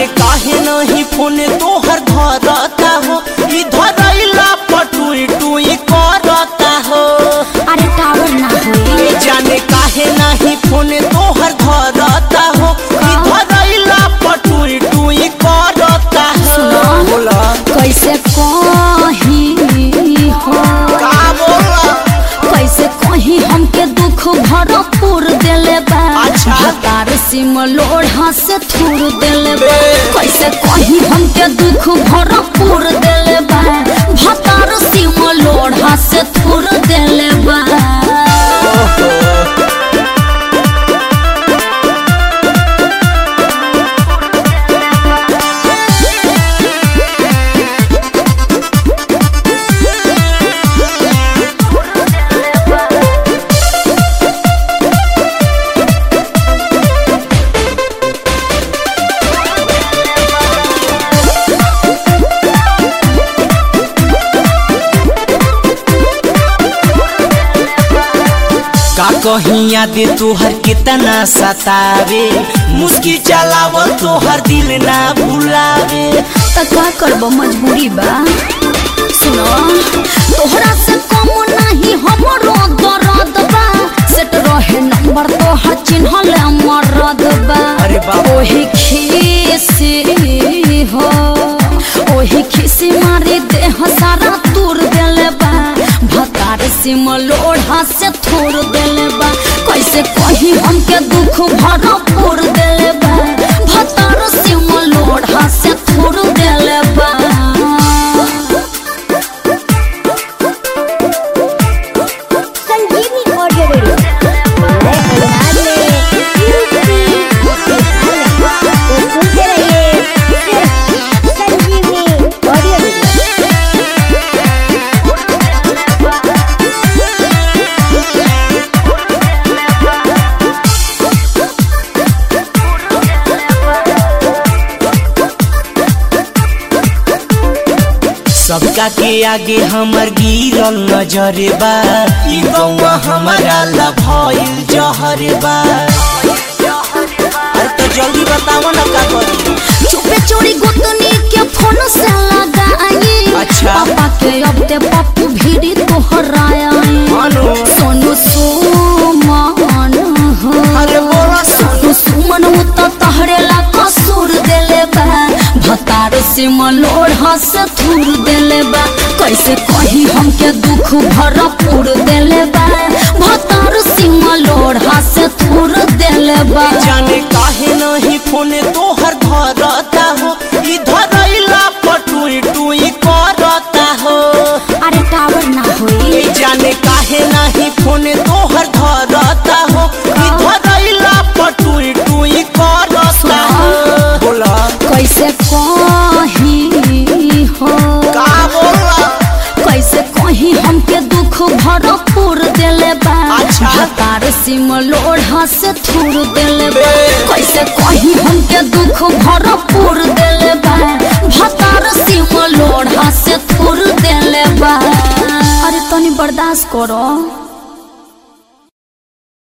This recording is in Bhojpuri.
जाने काहे नहीं फोन तोहर धरता हो ई धरैला पटुई टुई करता हो अरे टावर ना होई ए जाने काहे नहीं फोन तोहर धरता हो ई धरैला पटुई टुई करता हो सुनो। बोला कैसे कही हो का बोला कैसे कही हमके दुख भरपूर देले बा अच्छा। हतार सिम लोढ़ा से थूर देले बा बे। कैसे कही हमके दुख भरपूर देले बा हतार सिम लोढ़ा से थूर देले बा का कहीं याद तोहर कितना सतावे मुस्की चलाव तोहर दिल ना भुलावे त का करब मजबूरी बा सुनो तोहरा से कम नहीं हमरो दर्द बा सेट रहे नंबर तोहर चिन्हल मरद बा अरे बाप। ओही खीसी हो ओही खीसी मारी देह सारा तूर देले बा भतार सिम लोढ़ा से थोड़ देले बा कैसे कही हमके दुख भरपूर देले बा भतार सिम लोढ़ा से थोड़ देले बा संजीवनी ऑडियो वीडियो नए अंदाज में यूपी बिहार में तो सुनते रहिए सिर्फ संजीवनी ऑडियो वीडियो सबका के आगे हमर गिरल नजर बा ई गौवा हमारा ला भइल जहर बा अरे तो जल्दी बताओ ना का करी चुपे चोरी गोतनी के फोन से लगाई अच्छा। पापा के अब ते पप्पू भीड़ी तोहराया मानो सोनू सुमन हो अरे बोला सोनू सुमन उ तो तहरे ला कसूर देले बा भतार से मलोढ़ा से थूर देले बा कैसे कही हमके दुख भरपूर देले बा भतार से मलोढ़ा से थूर देले बा जाने काहे नहीं फोन तोहर धरता हो ई धरैला पटुई टुई करता हो अरे टावर ना होई ए जाने काहे नहीं फोन तोहर धरता हो ई धरैला पटुई टुई करता हो बोला कैसे कही हो का बोला कैसे कही हमके दुख भरपूर देले बा अच्छा। हतार सिम लोढ़ा से थूर देले बा बे। कैसे कही हमके दुख भरपूर देले बा हतार सिम लोढ़ा से थूर देले बा अरे तनी बर्दाश्त करो